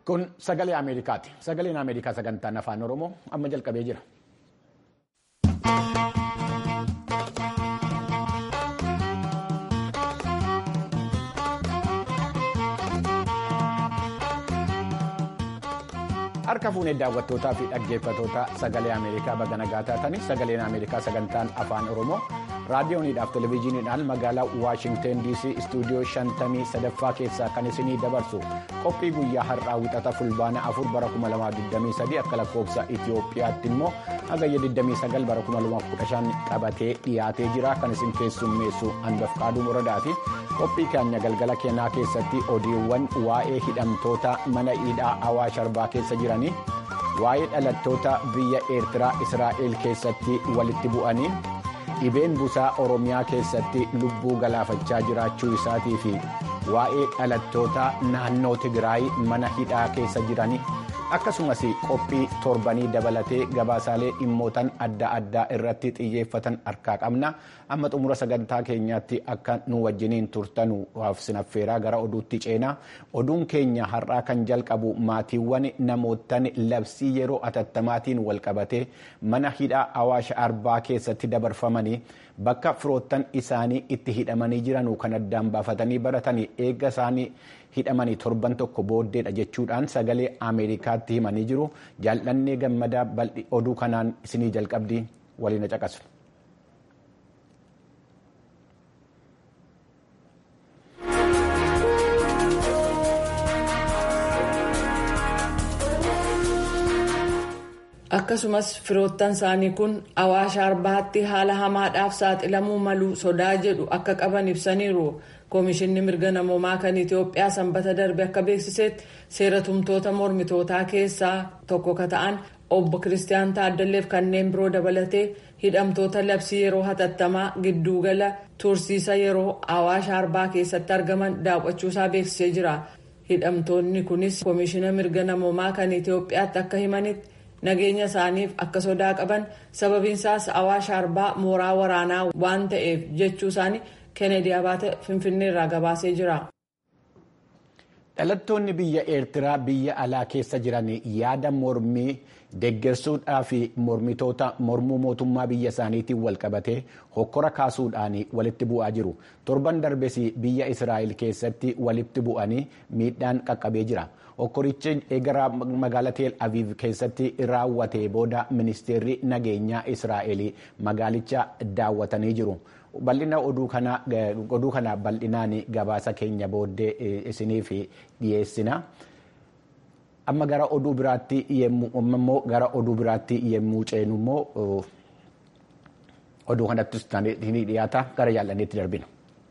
Kun sagalee Ameerikaati. Sagaleen Ameerikaa sagantaan afaan Oromoo amma jalqabee jira. Harka fuunee daawwattootaa fi dhaggeeffatoota sagalee Ameerikaa baga nagaa taatanii sagaleen Ameerikaa sagantaan afaan Oromoo raadiyooniidhaaf televezyiiniidhaan magaalaa Waashingteen DC istuudiyoo shantamii sadaffaa keessaa kan isinii dabarsu qophii guyyaa har'aa wixata fulbaana afur bara 2023 akka lakkoofsa Itoophiyaatti immoo hagayya 29 bara 2015 qabatee dhiyaatee jira kan isin keessummeessu Anbafqaaduu Moradaati. qophii keenya galgala keenyaa keessatti odiiwwan waa'ee hidhamtoota mana hidhaa Awaash Arbaa keessa jiranii waa'ee dhalattoota biyya eertiraa israa'el keessatti walitti bu'anii dhibeen busaa oromiyaa keessatti lubbuu galaafachaa jiraachuu isaatii fi waa'ee dhalattoota naannoo tigraay mana hidhaa keessa jiranii akkasumas qophii torbanii dabalatee gabaasaalee dhimmootan adda addaa irratti xiyyeeffatan harkaa qabna amma xumura sagantaa keenyaatti akka nu wajjiniin turtanu sinaffeeraa gara oduutti ceenaa oduun keenya har'aa kan jalqabu maatiiwwan namootan labsii yeroo atattamaatiin walqabatee mana hidhaa awaash arbaa keessatti dabarfamanii bakka firoottan isaanii itti hidhamanii jiranuu kan addaan baafatanii baratanii eegga isaanii hidhamanii torban tokko booddeedha jechuudhaan sagalee ameerikaatti himanii jiru jaallannee gammadaa bal'i oduu kanaan isinii jalqabdii waliin caqasu. akkasumas firoottan isaanii kun awaash arbaatti haala hamaadhaaf saaxilamuu malu sodaa jedhu akka qaban ibsaniiru koomishinni mirga namoomaa kan itiyoophiyaa sanbata darbe akka beeksisetti seera tumtoota mormitootaa keessaa tokko ka ta'an obbo kiristiyaan taaddalleef kanneen biroo dabalatee hidhamtoota labsii yeroo hatattamaa giddugala tursiisa yeroo awaash arbaa keessatti argaman daawwachuusaa beeksisee jira hidhamtoonni kunis koomishina mirga namoomaa kan itiyoophiyaatti akka himanitti. nageenya isaaniif akka sodaa qaban sababiinsaas awaash arbaa mooraa waraanaa waan ta'eef jechuu isaanii keenedi abaate finfinneerraa gabaasee jira. dhalattoonni biyya eertiraa biyya alaa keessa jiran yaada mormii deeggarsuudhaa fi mormitoota mormuu mootummaa biyya isaaniitiin walqabatee hokkora kaasuudhaan walitti bu'aa jiru torban darbes biyya israa'el keessatti walitti bu'anii miidhaan qaqqabee jira. hokkorichi eegara magaalaa teel aviv keessatti raawwatee booda ministeerri nageenyaa israa'el magaalicha daawwatanii jiru bal'ina oduu kana bal'inaan gabaasa keenya booddee isiniif dhiyeessina amma gara oduu biraatti yemmuu gara oduu biraatti yemmuu ceenu immoo oduu kanattis ni dhiyaata gara jaallanneetti darbina.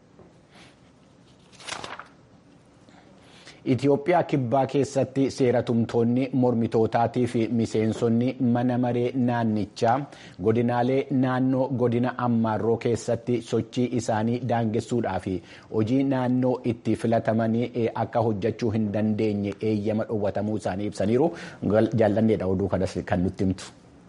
Itoophiyaa kibbaa keessatti seeratumtoonni mormitootaatii fi miseensonni mana maree naannichaa godinaalee naannoo godina ammaarroo keessatti sochii isaanii daangessuudhaa fi hojii naannoo itti filatamanii akka hojjechuu hin dandeenye eeyyama dhowwatamuu isaanii ibsaniiru jaallanneedha oduu kanas kan nutti himtu.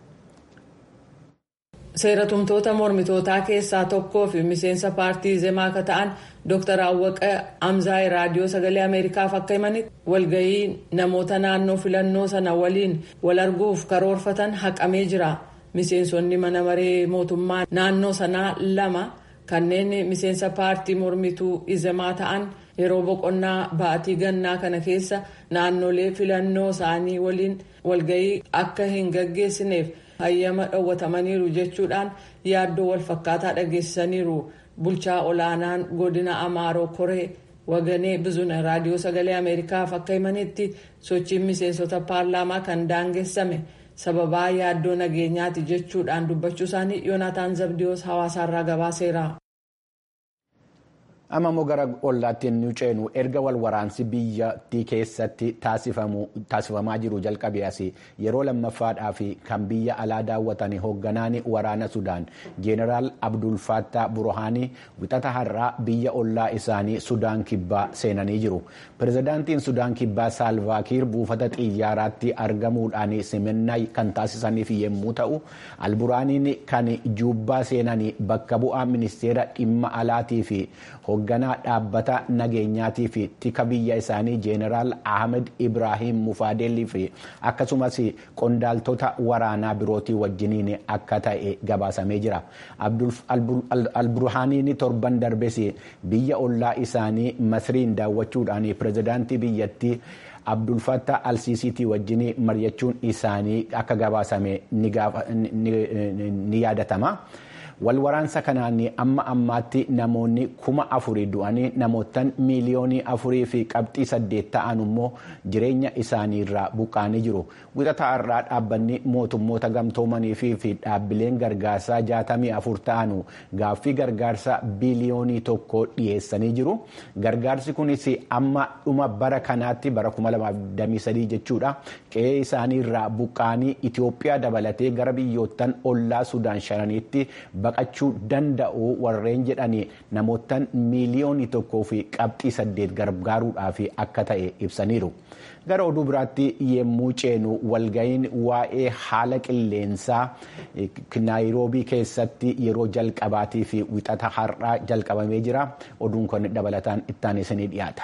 seeratumtoota mormitootaa keessaa tokkoo fi miseensa paartii zemaa akka ta'an dr awwaqa amzaay raadiyoo sagalee ameerikaaf akka himanitti walgahii namoota naannoo filannoo sana waliin wal arguuf karoorfatan haqamee jira miseensonni mana maree mootummaa naannoo sanaa lama kanneen miseensa paartii mormituu izemaa ta'an yeroo boqonnaa ba'atii gannaa kana keessa naannolee filannoo isaanii waliin walgahii akka hin gaggeessineef. hayyama dhowwatamaniiru jechuudhaan yaaddoo walfakkaataa dhageessisaniiru bulchaa olaanaan godina amaaroo koree waganee bizuna raadiyoo sagalee ameerikaaf akka himanitti sochiin miseensota paarlaamaa kan daangessame sababaa yaaddoo nageenyaati jechuudhaan dubbachuu isaanii yoonataan zabdiyoos hawaasaarraa gabaaseera. amma immoo gara ollaatti nu ceenu erga wal waraansi biyyattii keessatti taasifamaa jiru jalqabee as yeroo lammaffaadhaa fi kan biyya alaa daawwatan hoogganaan waraana sudaan jeenaraal abdul faattaa burhaanii wixata har'aa biyya ollaa isaanii sudaan kibbaa seenanii jiru pirezidaantiin sudaan kibbaa saalvaakiir buufata xiyyaaraatti argamuudhaan simannaa kan taasisaniif yommuu ta'u alburaaniin kan juubbaa seenanii bakka bu'aa ministeera dhimma alaatii fi hoogganaa dhaabbata nageenyaatii fi tika biyya isaanii jeeneraal ahmed ibraahim mufaadeelii fi akkasumas qondaaltota waraanaa birootii wajjiniin akka ta'e gabaasamee jira alburhaaniin torban darbes biyya ollaa isaanii masriin daawwachuudhaan pirezidaantii biyyattii abdulfatta alsiisiitii wajjin mari'achuun isaanii akka gabaasame ni yaadatama. walwaraansa kanaan amma ammaatti namoonni kuma afurii du'anii namootaan miiliyoonii afurii fi qabxii saddeet ta'an immoo jireenya isaanii irraa buqqaanii jiru wixata har'aa dhaabbanni mootummoota gamtoomanii fi dhaabbileen gargaarsaa jaatamii afur ta'an gaaffii gargaarsa biliyoonii tokko dhiyeessanii jiru gargaarsi kunis amma dhuma bara kanaatti bara 2023 jechuudha qe'ee isaanii irraa buqqaanii itiyoophiyaa dabalatee gara biyyoottan ollaa sudaan shananiitti baqachuu danda'u warreen jedhanii namootaan miiliyoonii tokkoo fi qabxii saddeet gargaaruudhaaf akka ta'e ibsaniiru. gara oduu biraatti yemmuu ceenu walga'iin waa'ee haala qilleensaa naayiroobii keessatti yeroo jalqabaatii fi wixata har'aa jalqabamee jira oduun kun dabalataan ittaanisanii dhiyaata.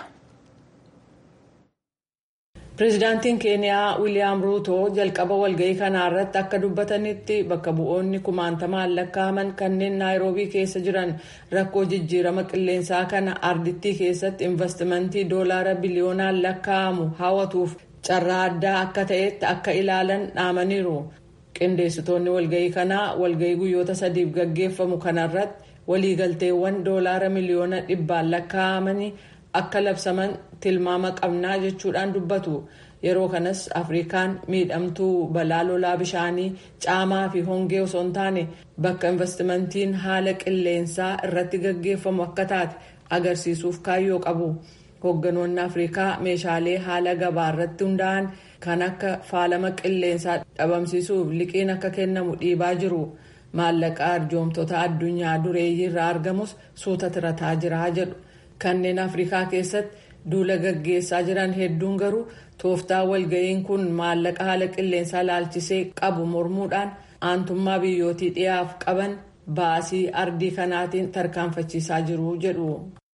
pireezidaantiin keeniyaa wiiliyaam ruutoo jalqaba walga'ii kanaa irratti akka dubbatanitti bakka bu'oonni kumaantamaan lakkaa'aman kanneen naayiroobii keessa jiran rakkoo jijjiirama qilleensaa kana ardittii keessatti investimentii doolaara biliyoonaan lakkaa'amu hawwatuuf carraa addaa akka ta'etti akka ilaalan dhaamaniiru qindeessitoonni walga'ii kanaa walga'ii guyyoota sadiif gaggeeffamu kanarratti waliigalteewwan doolaara miliyoona dhibbaan lakkaa'amanii akka labsaman tilmaama qabnaa jechuudhaan dubbatu yeroo kanas afrikaan miidhamtuu balaa lolaa bishaanii caamaa fi hongee osoo hin taane bakka investimentiin haala qilleensaa irratti gaggeeffamu akka taate agarsiisuuf kaayyoo qabu hoogganoonni afrikaa meeshaalee haala gabaa irratti hundaa'an kan akka faalama qilleensaa dhabamsiisuuf liqiin akka kennamu dhiibaa jiru maallaqa arjoomtota addunyaa dureeyyii irraa argamus suuta tirataa jira jedhu. kanneen afrikaa keessatti duula gaggeessaa jiran hedduun garuu tooftaa walga'iin kun maallaqa haala qilleensaa laalchisee qabu mormuudhaan aantummaa biyyootii dhiyaaf qaban baasii ardii kanaatiin tarkaanfachiisaa jiru jedhu.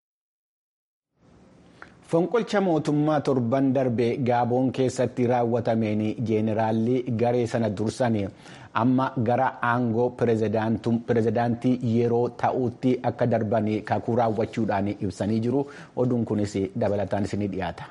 fonqolcha mootummaa torban darbe gaaboon keessatti raawwatameen jeeneraalli garee sana dursanii amma gara aangoo pirezidaantii yeroo ta'utti akka darban kakuu raawwachuudhaan ibsanii jiru oduun kunis dabalataan isinii dhiyaata.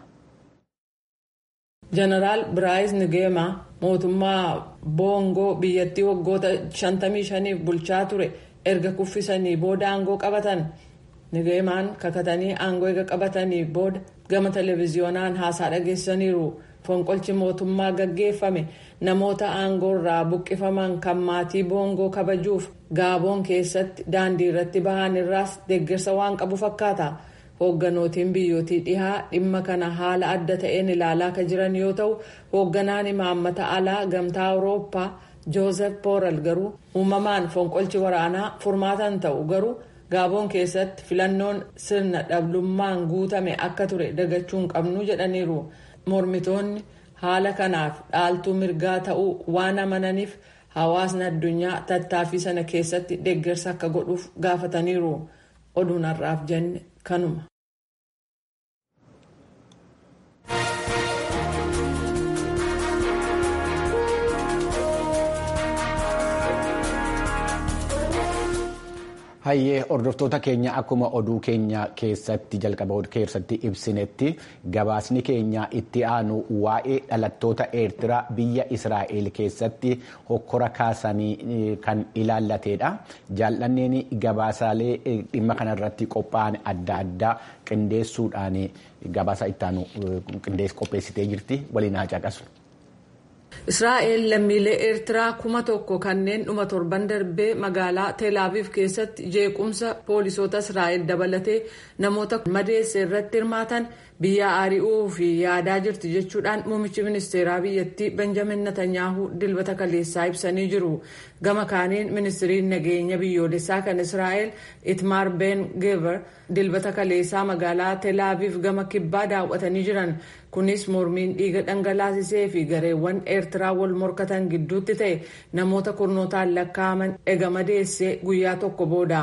jeneraal biraayis nigeema mootummaa boongoo biyyattii waggoota 55f bulchaa ture erga kuffisanii booda aangoo qabatan. nigeemaan kakatanii aangoo eega qabatanii booda gama televiziyoonaan haasaa dhageessaniiru fonqolchi mootummaa gaggeeffame namoota aangoo irraa buqqifaman kan maatii boongoo kabajuuf gaaboon keessatti daandii irratti bahan irraas deeggarsa waan qabu fakkaata hoogganootni biyyootii dhihaa dhimma kana haala adda ta'een ilaalaa kan jiran yoo ta'u hoogganaan imaammata alaa gamtaa awurooppaa joozef boorel garuu uumamaan fonqolchi waraanaa furmaatan ta'u garuu. gaaboon keessatti filannoon sirna dhablummaan guutame akka ture dagachuu hin qabnu jedhaniiru mormitoonni haala kanaaf dhaaltuu mirgaa ta'uu waan amananiif hawaasni addunyaa tattaaffii sana keessatti deeggarsa akka godhuuf gaafataniiru oduun har'aaf jenne kanuma. hayyee hordoftoota keenya akkuma oduu keenya keessatti jalqaba keessatti ibsinetti gabaasni keenya itti aanu waa'ee dhalattoota eertiraa biyya israa'el keessatti hokkora kaasanii kan ilaallateedha jaallanneen gabaasaalee dhimma kanarratti qophaa'an adda addaa qindeessuudhaan gabaasa itti aanu qopheessitee jirti waliin haa caqasu. israa'el lammiilee eertiraa kuma tokko kanneen dhuma torban darbee magaalaa teelaaviif keessatti jeequmsa poolisoota israa'el dabalatee namoota madeesse irratti hirmaatan biyya ari'uu fi yaadaa jirti jechuudhaan muummichi ministeeraa biyyattii benjamin netanyaahuu dilbata kaleessaa ibsanii jiru gama kaaniin ministiriin nageenya biyyoolessaa kan israa'el itmaar ben gever dilbata kaleessaa magaalaa teelaaviif gama kibbaa daawwatanii jiran kunis mormiin dhiiga dhangalaasisee fi gareewwan eertiraa wal morkatan gidduutti ta'e namoota kurnootaan lakkaa'aman ega madeessee guyyaa tokko booda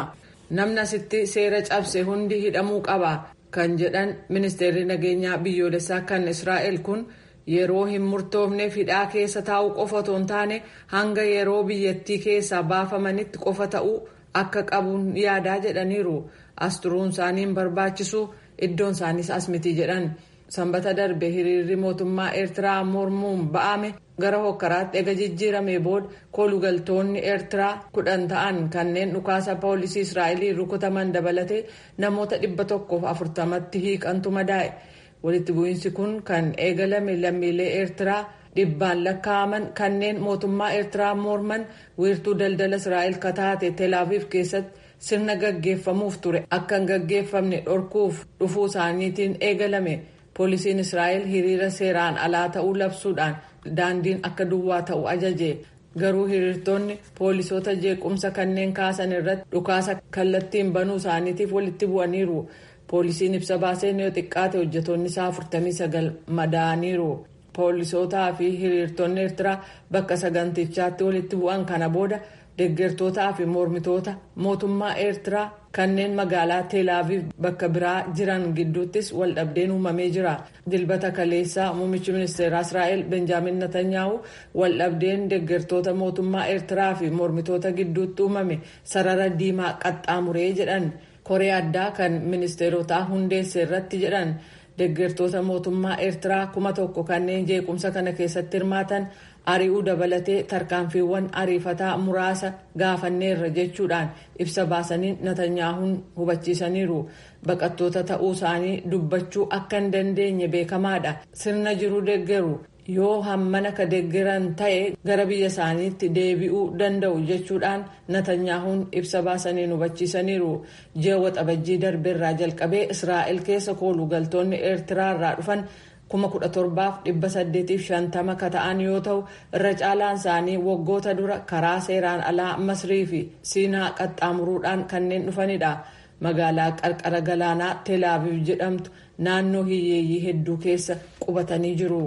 namni asitti seera cabse hundi hidhamuu qaba kan jedhan ministeerri nageenyaa biyyoolessaa kan israa'el kun yeroo hin murtoofneef hidhaa keessa taa'uu qofa otoo hin taane hanga yeroo biyyattii keessaa baafamanitti qofa ta'uu akka qabuun yaadaa jedhaniiru as turuun isaanii hin barbaachisu iddoon isaaniis as miti jedhan sanbata darbe hiriirri mootummaa eertiraa mormuun ba'ame gara hokkaraatti ega jijjiirame booda kolugaltoonni eertiraa kudhan ta'an kanneen dhukaasa poolisii israa'elii rukutaman dabalatee namoota dhibba tokkoof afurtamatti hiiqantu madaa'e walitti bu'iinsi kun kan eegalame lammiilee eertiraa dhibbaan lakkaa'aman kanneen mootummaa eertiraa morman wiirtuu daldala israa'el kataate teelaaviif keessatti sirna gaggeeffamuuf ture akka hin gaggeeffamne dhorkuuf dhufuu isaaniitiin eegalame poolisiin israa'el hiriira seeraan alaa ta'uu labsuudhaan daandiin akka duwwaa ta'u ajaje garuu hiriirtonni poolisoota jeequmsa kanneen kaasan irratti dhukaasa kallattiin banuu isaaniitiif walitti bu'aniiru poolisiin ibsa baaseen yoo xiqqaate hojjetoonni isaa 49 madaa'aniiru poolisootaa fi hiriirtonni eertiraa bakka sagantichaatti walitti bu'an kana booda deeggartootaa fi mormitoota mootummaa eertiraa kanneen magaalaa teelaaviif bakka biraa jiran gidduuttis waldhabdeen uumamee jira dilbata kaleessaa muummichi ministeeraa israa'el benjaamin natanyaahu waldhabdeen deeggartoota mootummaa eertiraa fi mormitoota gidduutti uumame sarara diimaa qaxxaamuree jedhan koree addaa kan ministeerotaa hundeesse irratti jedhan deeggartoota mootummaa eertiraa kuma tokko kanneen jeequmsa kana keessatti hirmaatan ari'uu dabalatee tarkaanfiiwwan ariifataa muraasa gaafanneerra jechuudhaan ibsa baasanii natanyaahuun hubachiisaniiru baqattoota ta'uu isaanii dubbachuu akka hin dandeenye beekamaadha sirna jiru deeggaru yoo hammana ka deeggaran ta'e gara biyya isaaniitti deebi'uu danda'u jechuudhaan natanyaahuun ibsa baasaniin hubachiisaniiru ji'a waxabajjii darbeerraa jalqabee israa'el keessa koolugaltoonni eertiraa irraa dhufan kuma kudha torbaaf dhibba saddeetiif shantama ka ta'an yoo ta'u irra caalaan isaanii waggoota dura karaa seeraan alaa masrii fi siinaa qaxxaamuruudhaan kanneen dhufanidha magaalaa qarqara galaanaa teelaaviv jedhamtu naannoo hiyyeeyyii hedduu keessa qubatanii jiru.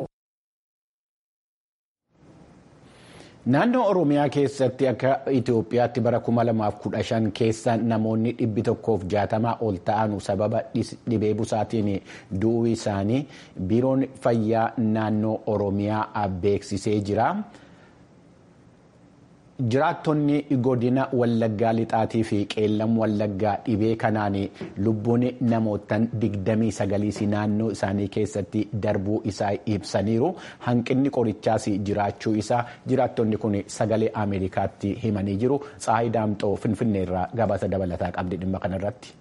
Naannoo Oromiyaa keessatti akka Itoophiyaatti bara 2015 keessa namoonni dhibbi tokkoof jaatamaa ol ta'an sababa dhibee busaatiin du'uu isaanii biiroon fayyaa naannoo Oromiyaa beeksisee jira. Jiraattonni godina Wallaggaa lixaatii fi qeellam Wallaggaa dhibee kanaan lubbuun namootaan 29 naannoo isaanii keessatti darbuu isaa ibsaniiru. Hanqinni qorichaas jiraachuu isaa jiraattonni kun sagalee Ameerikaatti himanii jiru. Tsaayi Daamxoo Finfinneerraa gabaasa dabalataa qabdi dhimma kanarratti.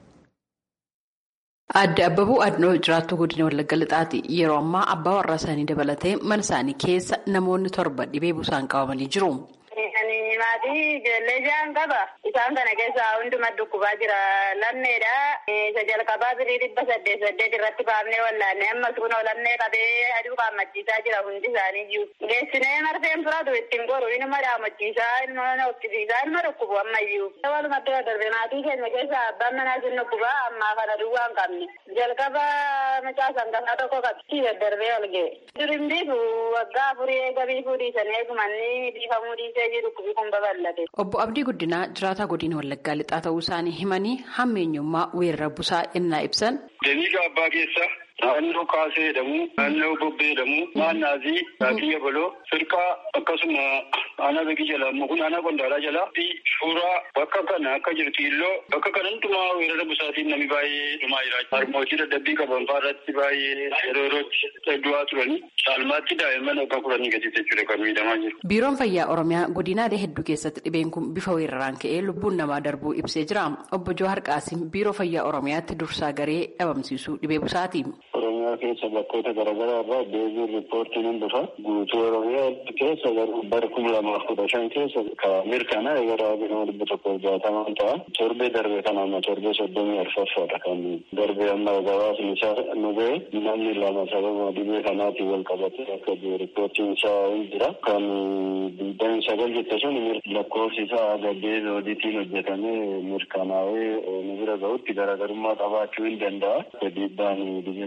Adde Abbabuu Adnoo jiraattuu godina Wallagga Lixaati. Yeroo ammaa abbaa warraa isaanii dabalatee mana isaanii keessa namoonni torba dhibee busaan qabamanii jiru. Maatii ijoollee ja'an qaba. Isaan kana keessaa hunduma dhukkubaa jira. Lammeedha. Isa jalqabaa birii dhibba saddeet saddeet irratti baafnee wallaanne ammas kunoo lammee qabee aduu qaammachiisaa jira hundi isaanii jiru. Geessinee marfeen furatu ittiin goru inuma dhaamachiisaa ilma hoqqisiisaa ilma dhukkubu ammayyuu. Walumatti darbe maatii keenya keessaa abbaan manaa sun dhukkubaa ammaa kana duwwaa hin qabne. Jalqaba mucaa sangasaa tokko qabsii daddarbee ol ga'e. Durin biifu waggaa afurii eega biifuu dhiisanii eegumanni biifamuu dhiisee jiru dhukkubi kun babal'ate. Obbo Abdii Guddinaa jiraataa godina Wallaggaa lixaa ta'uu isaanii himanii hammeenyummaa weerara busaa innaa ibsan. Damiiga abbaa keessa naannoo kaasee jedhamu naannoo bobbee jedhamu maannaazii raakiyya baloo firqaa akkasuma aanaa beekii jala amma kun aanaa qondaalaa jala fi suuraa bakka kana akka jirtu illoo bakka kana hundumaa weerara busaatiin namni baay'ee dhumaa jira. Harmootii dadhabbii qaban irratti baay'ee yeroo yerootti du'aa turanii caalmaatti daa'imman akka kudhanii gadi jechuudha kan miidhamaa jiru. Biiroon Fayyaa Oromiyaa godinaalee hedduu keessatti dhibeen kun bifa weeraraan ka'ee lubbuun namaa darbuu ibsee jira. Obbo Johaar Qaasim Biiroo Fayyaa Oromiyaatti dursaa garee dhabamsiisuu dhibee busaati. Oromiyaa keessa bakkoota garaagaraa irraa deebiin riippoortiin hin dhufa. Guutuu Oromiyaa keessa garuu bara kuma lamaaf kudha shan keessa mirkanaa'e gara nama dhibba tokkoof jaatamaan ta'a. Torbee darbe kana amma torbee soddomii arfaffaadha kan darbe amma gabaasni isaa nu ga'e namni lama sababa dhibee kanaatiin wal qabate akka riippoortiin isaa hin jira. Kan digdami sagal jette sun lakkoofsi isaa gaddee zooditiin hojjetamee mirkanaa'ee nu bira ga'utti garaagarummaa qabaachuu hin danda'a. Dhiibbaan dhibee busaatiin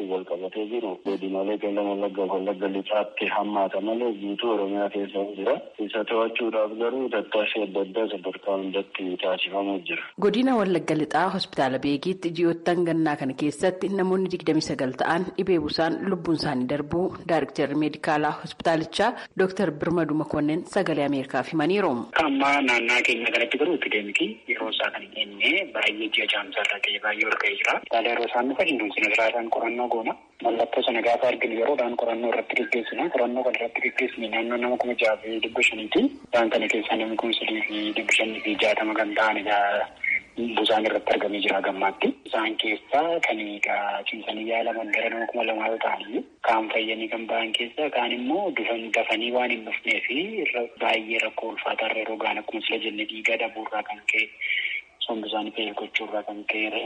wal qabatee jiru godinaalee qellem wallagga wallagga lixaatti hammaata malee guutuu oromiyaa keessa jira isa to'achuudhaaf garuu tattaaffii adda addaa sadarkaa hundatti taasifamuu jira. godina wallagga lixaa hospitaala beekiitti ji'oottan gannaa kana keessatti namoonni digdami sagal ta'an dhibee busaan lubbuun isaanii darbuu daayiriktarri meedikaalaa hospitaalichaa dooktar birmadu makonnen sagalee ameerikaaf himaniiru. amma naannaa keenya kanatti garuu epideemikii yeroo isaa kan hin enne baay'ee ji'a jaamsaarra ta'e baay'ee ol ka'ee jira. Hospitaala yeroo isaan dhufa hin dunsine biraadhaan qorannoo goona. Mallattoo sana gaafa arginu yeroodhaan qorannoo irratti gaggeessina. Qorannoo kana irratti gaggeessine naannoo nama kuma jaha fi dhibba shaniiti. Isaan kana keessaa namni kun sadii fi dhibba shanii fi jaatama kan ta'anidha. Busaan irratti argamee jira gammaatti. Isaan keessaa kan cimsanii yaalaman gara nama kuma lamaa yoo ta'anii kaan fayyanii kan ba'an keessaa kaan immoo dafanii waan hin dhufnee fi baay'ee rakkoo ulfaataa irra yeroo ga'an akkuma sila jenne dhiigaa dhabuurraa kan ka'e sombi isaanii feel gochuurraa kan ka'e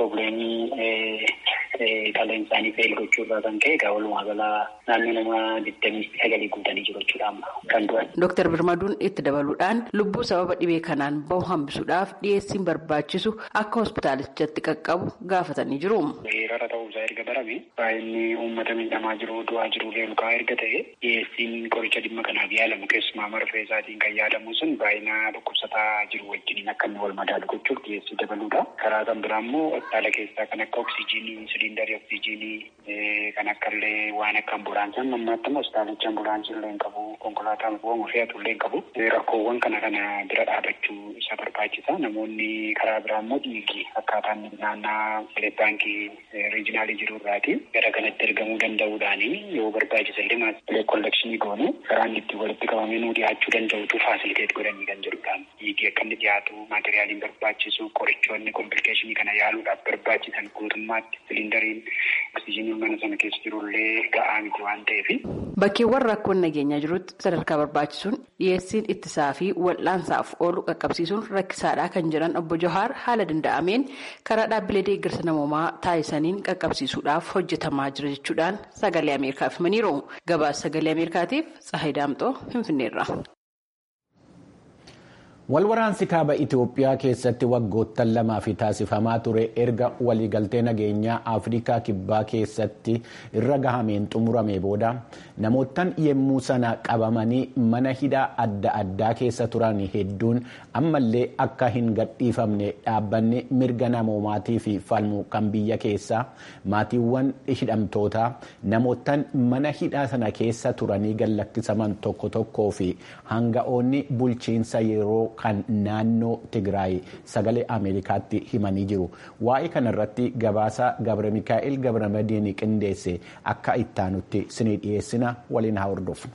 probleemii qaleen isaanii feel gochuurraa kan ka'e egaa walumaa galaa naannoo nama digdamii sagalii guutanii jiru jechuudha amma kan du'an. Dooktar Birmaduun itti dabaluudhaan lubbuu sababa dhibee kanaan bahu hambisuudhaaf dhiyeessiin barbaachisu akka hospitaalichatti qaqqabu gaafatanii jiru. Weerara ta'uusaa erga barame baay'inni uummata miidhamaa jiru du'aa jiru reelukaa erga ta'e dhiyeessiin qoricha dhimma kanaaf yaalamu keessumaa marfee isaatiin kan yaadamu sun baay'ina dhukkubsataa jiru wajjiniin akka inni wal madaalu gochuuf dhiyeessii dabaluudha. Karaa kan biraa immoo hospitaala keessaa kan akka oksijiinii, siliindarii oksijiinii kan akka illee waan akka ambulaansii amma ammaatti hospitaalichi ambulaansii illee hin qabu konkolaataa bu'amu fe'atu illee hin qabu. Rakkoowwan kana kana bira dhaabachuu isa barbaachisa. Namoonni karaa biraa immoo dhiigii akkaataan naannaa baankii riijinaalii jiru irraati gara kanatti ergamuu danda'uudhaani yoo barbaachisa illee maasilee kollekshinii goonu karaan itti walitti qabamee nuu dhiyaachuu danda'utu faasiliteet godhanii kan jedhudha. Dhiigii akka inni dhiyaatu maatiriyaaliin barbaachisu qorichoonni komplikeeshinii kana yaaluudhaaf barbaachisan guutummaatti siliindariin oksijiiniin mana sana keessa jirullee ga'aa miti waan ta'eef. Bakkeewwan rakkoon nageenyaa jirutti sadarkaa barbaachisuun dhiyeessiin ittisaa fi wal'aansaaf oolu qaqqabsiisuun rakkisaadhaa kan jiran obbo Johaar haala danda'ameen karaa dhaabbilee deeggarsa namoomaa taasisaniin qaqqabsiisuudhaaf hojjetamaa jira jechuudhaan sagalee Ameerikaaf himaniiru. Gabaasa sagalee Ameerikaatiif Tsahayi Daamxoo Finfinneerra. Walwaraansi kaaba Itoophiyaa keessatti waggoottan lamaaf taasifamaa ture erga waliigaltee nageenyaa Afrikaa Kibbaa keessatti irra gahameen xumurame booda namoottan yemmuu sana qabamanii mana hidhaa adda addaa keessa turan hedduun ammallee akka hin gadhiifamne dhaabbanni mirga namoomaatii fi falmu kan biyya keessaa maatiiwwan hidhamtootaa namoottan mana hidhaa sana keessa turanii gallakkisaman tokko tokkoo fi hanga'oonni bulchiinsa yeroo kan naannoo Tigraay sagalee Ameerikaatti himanii jiru. Waa'ee kanarratti gabaasa Gabre Mikaa'el Gabre Madiini qindeesse akka ittaanutti sinii dhiyeessina waliin haa hordofnu.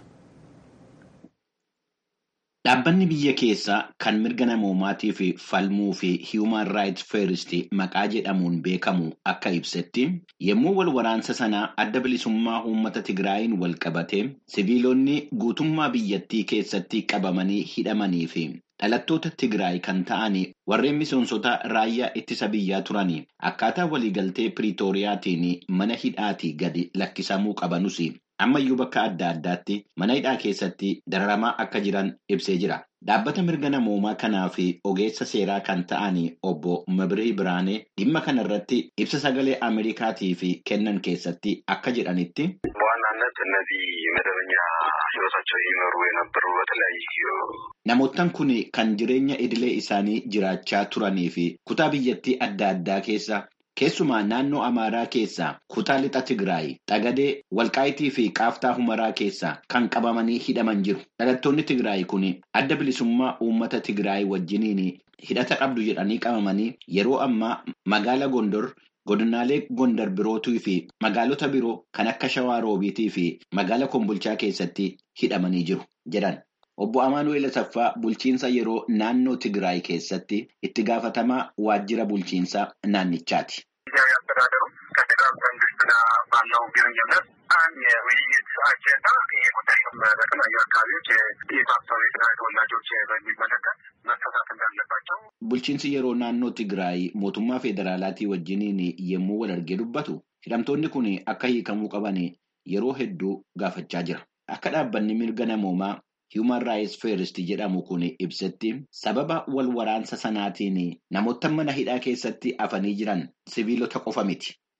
Dhaabbanni biyya keessaa kan mirga namoomaatii fi falmuu fi Human Rights First maqaa jedhamuun beekamu akka ibsetti yommuu wal waraansa sanaa adda bilisummaa uummata Tigraayin wal qabate siviilonni guutummaa biyyattii keessatti qabamanii hidhamanii fi dhalattoota Tigraay kan ta'an warreen miseensota raayyaa ittisa biyyaa turanii akkaataa waliigaltee Piriitooriyaatiin mana hidhaatii gadi lakkisamuu qabanus. ammayyuu bakka adda addaatti mana hidhaa keessatti dararamaa akka jiran ibsee jira. Dhaabbata mirga namoomaa kanaa fi ogeessa seeraa kan ta'an obbo Mabiree Biraanee dhimma kana irratti ibsa sagalee Ameerikaatii fi kennan keessatti akka jedhanitti. በዋናነት እነዚህ መደበኛ ህይወታቸው ይመሩ የነበሩ በተለያዩ Namoottan kun kan jireenya idilee isaanii jiraachaa turanii fi kutaa biyyattii adda addaa keessa Keessumaa naannoo Amaaraa keessaa kutaa lixa Tigraay, Xagadee, Walqaayitii fi Qaaftaa Humaraa keessaa kan qabamanii hidhaman jiru. Dhalattoonni Tigraay kun adda bilisummaa uummata Tigraay wajjiniin hidhata qabdu jedhanii qabamanii yeroo ammaa magaala Gondor, godinaalee Gondar birootii fi magaalota biroo kan akka Shawaa Roobiitii fi magaala Kombolchaa keessatti hidhamanii jiru jedhan. Obbo Amaanu'eel Asaffaa bulchiinsa yeroo naannoo Tigraay keessatti itti gaafatamaa waajjira bulchiinsaa naannichaati. አስተዳደሩ ከፌዴራል መንግስት ጋር ባለው ግንኙነት አንድ የውይይት አጀንዳ ይሄ ጉዳይ ነው። በተለያዩ አካባቢዎች የታሰሩ የትግራይ ተወላጆች በሚመለከት መፈታት እንዳለባቸው Bulchiinsi yeroo naannoo Tigraay mootummaa federaalaatii wajjiniin yommuu wal argee dubbatu hidhamtoonni kun akka hiikamuu qaban yeroo hedduu gaafachaa jira. Akka dhaabbanni mirga namoomaa Human Rights First jedhamu kun ibsetti sababa wal waraansa sanaatiin namoota mana hidhaa keessatti afanii jiran siviilota qofa miti.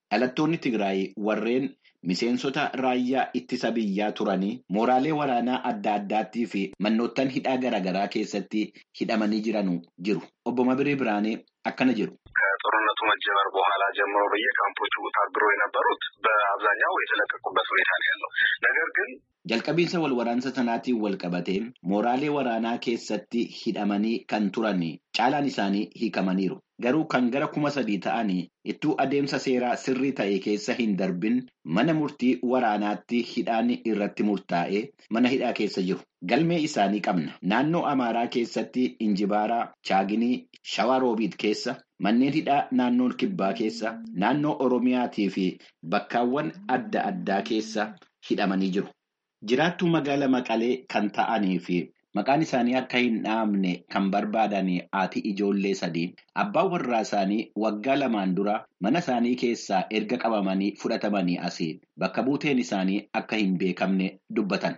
dhalattoonni Tigraay warreen miseensota raayyaa ittisa biyyaa turanii mooraalee waraanaa adda addaattii fi mannoottan hidhaa garaagaraa keessatti hidhamanii jiranu jiru. Obbo Mabirii Biraanee akkana jedhu. ከጦርነቱ መጀመር በኋላ ጀምሮ በየካምፖቹ ታግረው የነበሩት በአብዛኛው የተለቀቁበት ሁኔታ ነው ያለው። ነገር ግን jalqabiinsa wal waraansa sanaatiin wal qabatee mooraalee waraanaa keessatti hidhamanii kan turan caalaan isaanii hiikamaniiru. Garuu kan gara kuma sadii ta'anii ittuu adeemsa seeraa sirrii ta'e keessa hin darbin mana murtii waraanaatti hidhaan irratti murtaa'ee mana hidhaa keessa jiru. Galmee isaanii qabna. Naannoo Amaaraa keessatti Injibaaraa, Chaaginii, Shawaa Roobiit keessa, manneen hidhaa naannoo Kibbaa keessa, naannoo Oromiyaatii fi bakkaawwan adda addaa keessa hidhamanii jiru. Jiraattuu magaala Maqalee kan ta'anii fi maqaan isaanii akka hin dhahamne kan barbaadan haati ijoollee sadii abbaan warraa isaanii waggaa lamaan dura mana isaanii keessaa erga qabamanii fudhatamanii asii bakka buuteen isaanii akka hin beekamne dubbatan.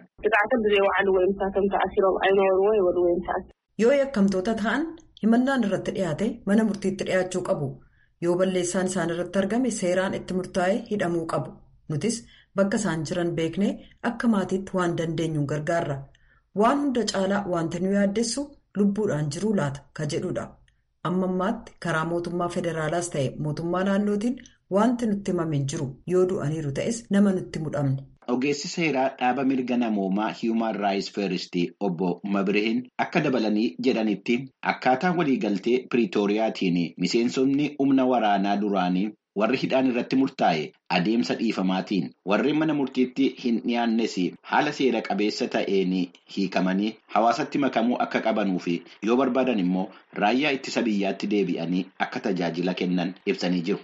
Yoo yakkamtoota ta'an himannaan irratti dhiyaate mana murtiitti dhiyaachuu qabu. Yoo balleessaan isaan irratti argame seeraan itti murtaa'e hidhamuu qabu. Nutis bakka isaan jiran beeknee akka maatiitti waan dandeenyuun gargaarra. Waan hunda caalaa wanti nu yaaddessu lubbuudhaan jiruu laata ka jedhudha. Amma ammaatti karaa mootummaa federaalaas ta'e mootummaa naannootiin wanti nutti himame hin jiru. Yoo du'aniiru ta'es nama nutti mudhamne. Ogeessi seeraa dhaaba mirga namoomaa Human Rights First obbo Mabirihin akka dabalanii jedhanitti akkaataa waliigaltee Piriitooriyaatiin miseensonni humna waraanaa duraanii warri hidhaan irratti murtaa'e adeemsa dhiifamaatiin warreen mana murtiitti hin dhiyaannes haala seera qabeessa ta'een hiikamanii hawaasatti makamuu akka qabanuu fi yoo barbaadan immoo raayyaa ittisa biyyaatti deebi'anii akka tajaajila kennan ibsanii jiru.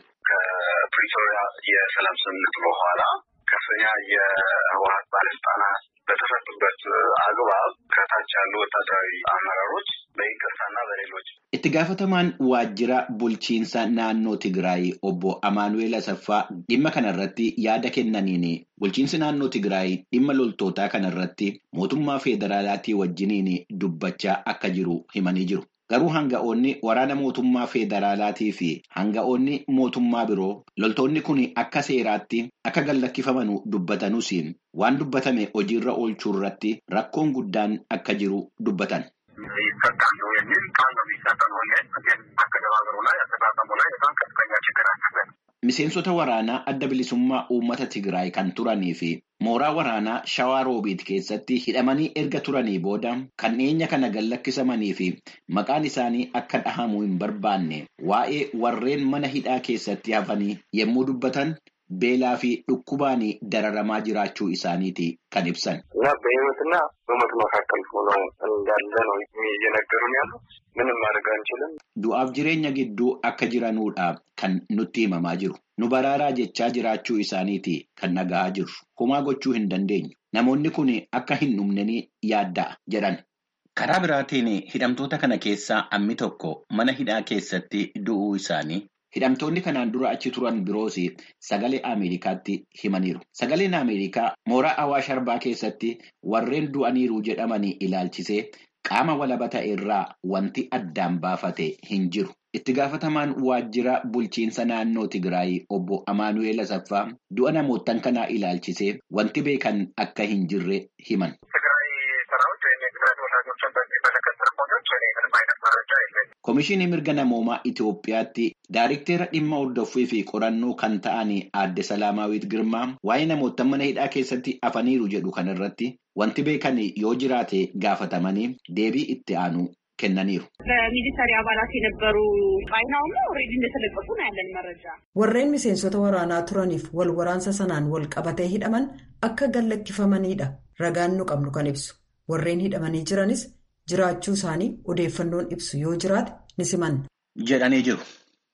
ከፕሪቶሪያ የሰላም ስምምነት በኋላ ከፍተኛ የህወሀት ባለስልጣናት በተፈቱበት አግባብ ከታች ያሉ ወታደራዊ አመራሮች በይቅርታና በሌሎች Itti gaafatamaan waajjira bulchiinsa naannoo Tigraay obbo Amaanu'eel Asaffaa dhimma kanarratti yaada kennaniin bulchiinsi naannoo Tigraay dhimma loltootaa kanarratti mootummaa federaalaatii wajjiniin dubbachaa akka jiru himanii jiru. Garuu hanga'oonni waraana mootummaa federaalaatii fi hanga'oonni mootummaa biroo loltoonni kun akka seeraatti akka gallakkifaman dubbatanuus waan dubbatame hojiirra oolchuu irratti rakkoon guddaan akka jiru dubbatan. ይፈታሉ የሚል ቃል ነው የሚሰጠን ሁሌ ግን አገነባበሩ ላይ አጠቃቀሙ ላይ በጣም ከፍተኛ ችግር አለበት። Miseensota waraanaa adda bilisummaa uummata Tigraay kan turanii fi mooraa waraanaa Shawaa Roobiit keessatti hidhamanii erga turanii booda kan dhiyeenya kana gallakkisamanii fi maqaan isaanii akka dhahamu hin barbaanne waa'ee warreen mana hidhaa keessatti hafanii yommuu dubbatan beelaa fi dhukkubaan dararamaa jiraachuu isaaniiti kan ibsan. እና በህይወትና በሞት መካከል ሆነው እንዳለ ነው እየነገሩን ያሉ። ምንም ማድረግ አንችልም። Du'aaf jireenya gidduu akka jiranuudha kan nutti himamaa jiru. Nu baraaraa jechaa jiraachuu isaaniiti kan dhaga'aa jirru. Homaa gochuu hin dandeenyu. Namoonni kun akka hin dhumneni yaadda'a jedhan. Karaa biraatiin hidhamtoota kana keessaa ammi tokko mana hidhaa keessatti du'uu isaanii hidhamtoonni kanaan dura achi turan biroos sagalee Ameerikaatti himaniiru. Sagaleen Ameerikaa mooraa Awaash Arbaa keessatti warreen du'aniiru jedhamanii ilaalchisee qaama walabata irraa wanti addaan baafate hin jiru. Itti gaafatamaan waajjira bulchiinsa naannoo Tigraay obbo Amaanu'eel Asaffaa du'a namootan kanaa ilaalchisee wanti beekan akka hin jirre himan. ትግራይ ሰራዊት ወይም የትግራይ ተወላጆችን በሚመለከት ሪፖርቶች እኔ ምንም አይነት መረጃ የለኝም። Komishinii mirga namoomaa Itoophiyaatti Daayirikteera dhimma hordoffii fi qorannoo kan ta'an aadde Salaamaawwiit Girmaa waa'ee namoota mana hidhaa keessatti hafaniiru jedhu kanarratti wanti beekan yoo jiraate gaafatamanii deebii itti aanu kennaniiru. በሚሊተሪ አባላት የነበሩ ጣይናውም ኦልሬዲ እንደተለቀቁ ነው ያለን መረጃ። Warreen miseensota waraanaa turaniif wal waraansa sanaan wal qabatee hidhaman akka gallakkifamanidha. Ragaan nu qabnu kan ibsu. Warreen hidhamanii jiranis jiraachuu isaanii odeeffannoon ibsu yoo jiraate ni simanna. jedhanii jiru.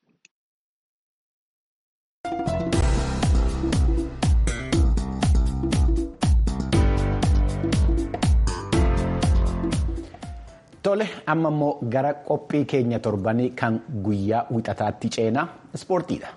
Tole amma immoo gara qophii keenya torbanii kan guyyaa wixataatti ceenaa ispoortiidha.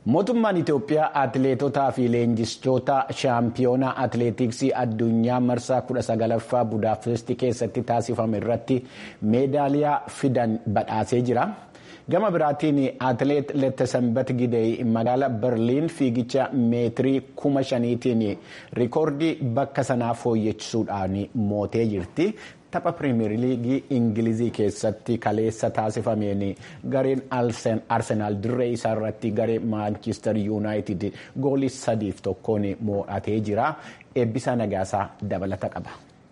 Mootummaan Itoophiyaa atileetotaa fi leenjistoota shaampiyoonaa atileetiksii addunyaa marsaa 19ffaa Budaapestii keessatti taasifame irratti meedaaliyaa fidan badhaasee jira. Gama biraatiin atileet Lettesenbat Gidey magaala Berliin fiigicha meetirii kuma shaniitiin rikoordii bakka sanaa fooyyechisuudhaan mootee jirti. Tapha pirimeer liigii Ingilizii keessatti kaleessa taasifameen gareen Arsenaal dirree isaa irratti garee Maanchister Yuunaayitid goolii sadiif tokkoon mo'atee jira. Eebbisaa Nagaasaa dabalata qaba.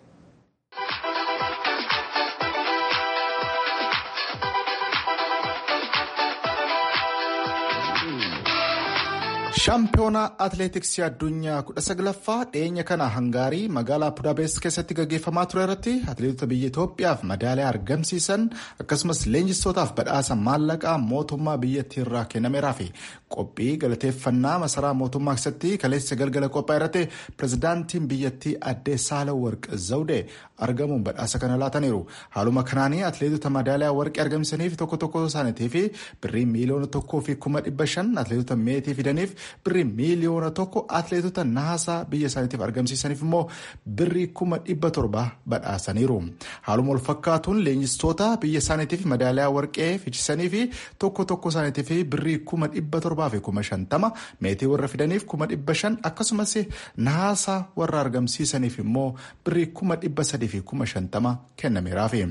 shaampiyoonaa atileetiksii addunyaa kudha saglaffaa dhiyeenya kana hangaarii magaalaa budaapest keessatti gaggeeffamaa ture irratti atileetota biyya itoophiyaaf madaaliyaa argamsiisan akkasumas leenjistootaaf badhaasa maallaqaa mootummaa biyyattii irraa kennameeraa fi qophii galateeffannaa masaraa mootummaa keessatti kaleessa galgala qophaa irratti pirezidaantiin biyyattii addee saala warq zawdee argamuun badhaasa kana laataniiru haaluma kanaanii atileetota madaaliyaa warqii argamsiisaniif tokko tokko isaaniitii fi birrii miiliyoona tokkoo fi kuma dhibba shan atileetota meetii fidaniif birrii miiliyoona tokko atileetota naasaa biyya isaaniitiif argamsiisaniif immoo birrii kuma dhibba torba badhaasaniiru haaluma wal fakkaatuun leenjistoota biyya isaaniitiif madaaliyaa warqee fichisanii fi tokko tokko isaaniitiif birrii kuma dhibba torbaa fi kuma shantama meetii warra fidaniif kuma dhibba shan akkasumas naasaa warra argamsiisaniif immoo birrii kuma dhibba sadii fi kuma shantama kennameeraafi.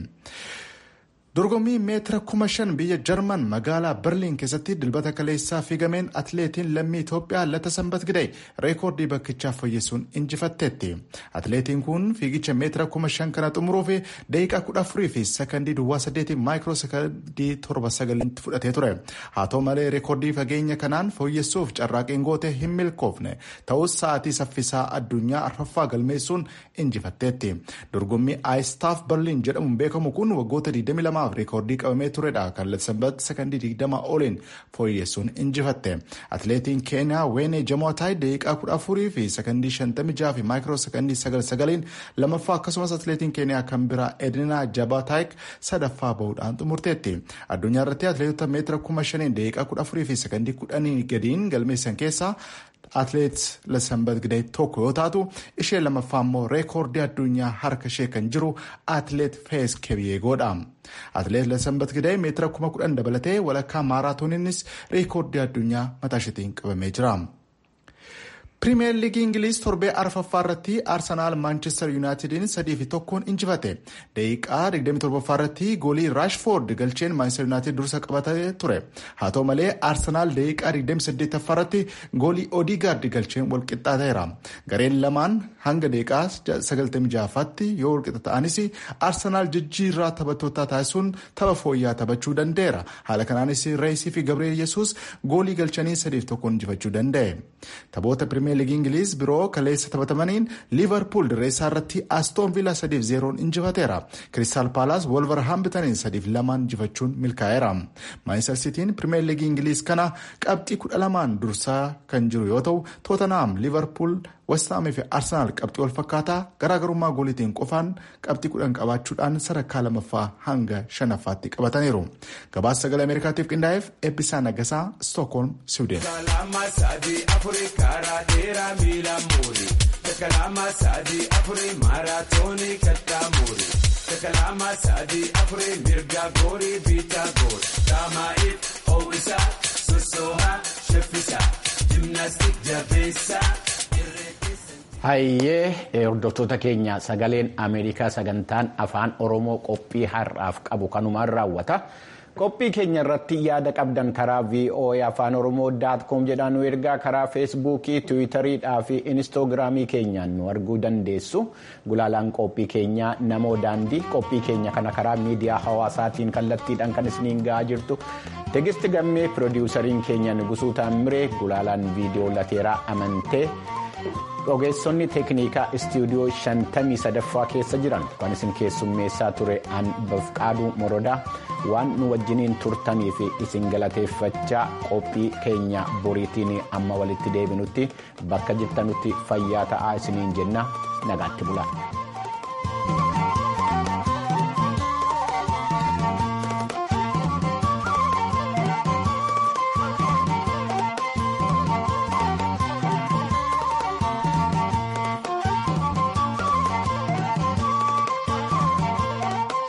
dorgommii meetira kuma shan biyya jarman magaalaa berliin keessatti dilbata kaleessaa fiigameen atileetiin lammii itoophiyaa Lettesenbat Gidey reekoordii bakkichaa fooyyessuun injifatteetti atileetiin kun fiigicha meetira kuma shan kana xumuruu fi daqiiqaa kudha afurii fi sakandii duwwaa saddeetii maayikiroo sakandii torba sagalitti fudhatee ture haa ta'u malee reekoordii fageenya kanaan fooyyessuuf carraaqiin goote hin milkoofne ta'us sa'aatii saffisaa addunyaa arfaffaa galmeessuun injifatteetti dorgommii aayistaaf berliin jedhamuun beekamu kun waggoota 22 lamaaf reekoordii qabamee turedha kan Lettesenbat sakandii digdama oliin fooyyessuun injifatte atileetiin keeniyaa weenee jamootaay daqiiqaa kudha afurii fi sakandii shantamii jaha fi maayikiroo sakandii sagal sagaliin lamaffaa akkasumas atileetiin keeniyaa kan biraa edinaa jabaataayik sadaffaa bahuudhaan xumurteetti addunyaa irratti atileetota meetira kuma shaniin daqiiqaa kudha afurii fi sakandii kudhanii gadiin galmeessan keessaa atileet Lettesenbat Gidey tokko yoo taatu ishee lamaffaa immoo reekoordii addunyaa harka ishee kan jiru atileet fees kebiyyeegoodha. atileet Lettesenbat Gidey meetira kuma kudhan dabalatee walakkaa maaraatooniinis reekoordii addunyaa mataa isheetiin qabamee jira. pirimeer liigii ingiliz torbee arfaffaa irratti arsenaal maanchestar yuunaayitediin sadii fi tokkoon injifate daqiiqaa 27ffaa irratti goolii raashfoord galcheen maanchestar yuunaayitid dursa qabatee ture haa ta'u malee arsenaal daqiiqaa 28ffaa irratti goolii odigaard galcheen walqixxaateera gareen lamaan hanga daqiiqaa 96ffaatti yoo walqixa ta'anis arsenaal jijjiirraa taphattootaa taasisuun tapha fooyyaa taphachuu danda'eera haala kanaanis reesii fi gabriel yesuus goolii galchanii sadiif tokkoon injifachuu danda'e taphoota pirimeer liigii ingiliz biroo kaleessa taphatamaniin liivarpuul dirreessaa irratti astoon viilaa sadiif zeeroon injifateera kiristaal paalaas wolverhamptoniin sadiif lamaan injifachuun milkaa'eera maanchestar sitiin pirimeer liigii ingiliz kana qabxii kudha lamaan dursaa kan jiru yoo ta'u tootenaam liivarpuul westaamii fi arsenaal qabxii wal fakkaataa garaagarummaa gooliitiin qofaan qabxii kudhan qabaachuudhaan sadarkaa lamaffaa hanga shanaffaatti qabataniiru gabaasa sagalee ameerikaatiif qindaa'eef eebbisaa nagasaa stookholm siwuuden. dheeraa miila muuri takalaama sadii afurii maaraatoonii kattaa muuri takalaama sadii afurii mirga goorii biitaa goor daamaa'iif hoo'isaa sossoohaa shaffisaa jimnaastik jabeessaa. Hayyee hordoftoota keenya sagaleen Ameerikaa sagantaan afaan Oromoo qophii har'aaf qabu kanumaan raawwata. qophii keenya irratti yaada qabdan karaa voa afaan oromoo daatkoom jedhaan nu ergaa karaa feesbuukii tiwiitariidhaa fi inistoogiraamii keenyaan nu arguu dandeessu gulaalaan qophii keenyaa namoo daandii qophii keenya kana karaa miidiyaa hawaasaatiin kallattiidhaan kan isiniin ga'aa jirtu tegisti gammee piroodiwusariin keenya nugusuu taamiree gulaalaan viidiyoo lateeraa amantee. ogeessonni teeknikaa istuudiyoo shantamii sadaffaa keessa jiran kan isin keessummeessaa ture an bafqaaduu morodaa waan nu wajjiniin turtanii fi isin galateeffachaa qophii keenya boriitiin amma walitti deebinutti bakka jirtanutti fayyaa ta'aa isiniin jenna nagaatti bulaa.